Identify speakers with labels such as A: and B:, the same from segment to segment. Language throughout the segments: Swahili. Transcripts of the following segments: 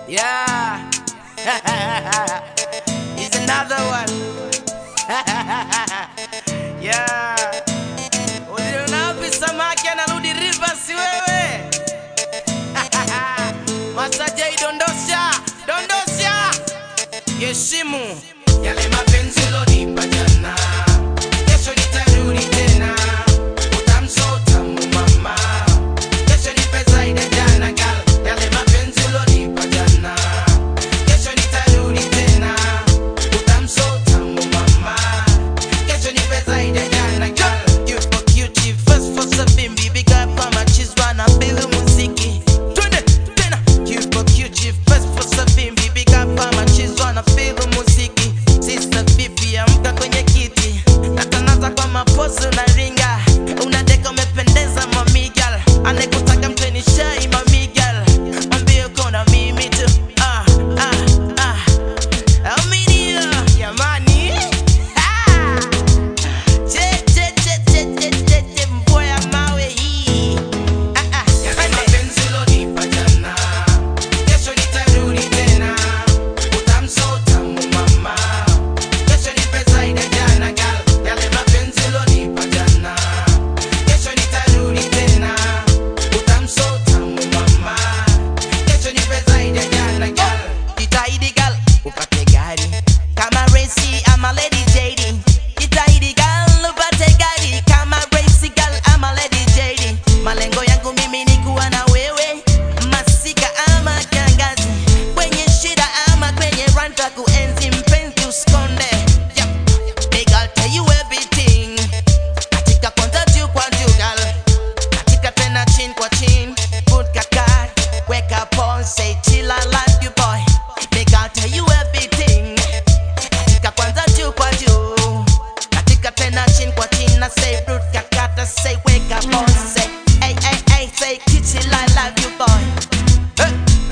A: Yeah. Here's another one. yeah. Uliona wapi samaki anarudi Rivers wewe? Masaja idondosha, dondosha. Yeshimu yale mapenzi ulonipa jana. Kesho nitarudi tena. Utamso utamu mama. Kesho nipe zaidi ya jana gal. Yale mapenzi ulonipa jana. Kesho nitarudi tena. Utamso utamu mama. Kesho nipe zaidi ya jana gal. Yupo cute first for sabimbi big up kwa machizwa na mbili muziki. Twende tena. Yupo cute first for sabimbi big up kwa machizwa na mbili muziki. Sister vipi amka kwenye kiti. Natangaza kwa mapozi unaringa. Unadeka umependeza mamigal. Anekutaka mteni shai mamigal. Mwambie uko na mimi tu. Ah, ah, ah. Aminia, jamani. Ah. Che, che, che, che, che, che, che, mboya mawe hii. Ah, ah,
B: Yale
A: twende.
B: mapenzi ulonipa jana, kesho nitarudi tena. Utamso utamu mama, kesho nipe zaidi ya jana gal. Yale mapenzi ulonipa jana, kesho nitarudi tena. Utamso utamu mama, kesho nipe zaidi ya jana gal.
A: Jitahidi gal upate gari kama Racy ama Lady JD. Jitahidi gal upate gari kama Racy gal ama Lady JD. Malengo yangu mimi ni kuwa na wewe masika ama kiangazi, kwenye shida ama kwenye ranta, kuenzi mpenzi usikonde. Yep. Big I'll tell you everything. Katika kwanza juu kwa juu gal katika tena chin kwa chin put kaka weka pon say chill I love you boy make I'll tell you everything katika kwanza juu kwa juu katika tena chin kwa chin na say root kakata say weka pon say hey hey hey say chill I love you boy hey.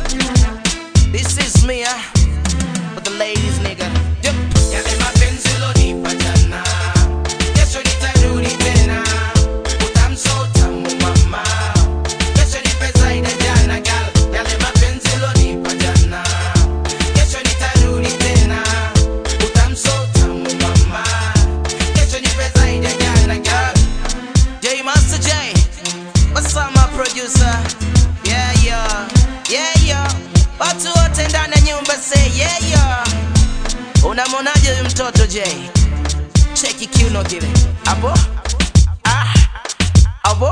A: this is me uh, for the ladies nigga yep.
B: Yale mapenzi ulonipa jana, kesho nitarudi tena. Utamso utamu mama, kesho nipe zaidi ya jana gal. Yale mapenzi ulonipa jana, kesho nitarudi tena. Utamso utamu mama, kesho nipe zaidi ya jana gal.
A: J Master J, what's up my producer? Yeah yeah, yeah yeah. Watu wote ndani ya nyumba say yeah yeah. Unamwonaje huyu mtoto J? Cheki kiuno kile. Abo? Ah. Abo?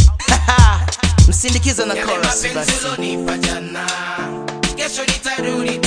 A: Msindikize na
B: Yale
A: chorus
B: mapenzi
A: basi.
B: ulonipa jana, kesho nitarudi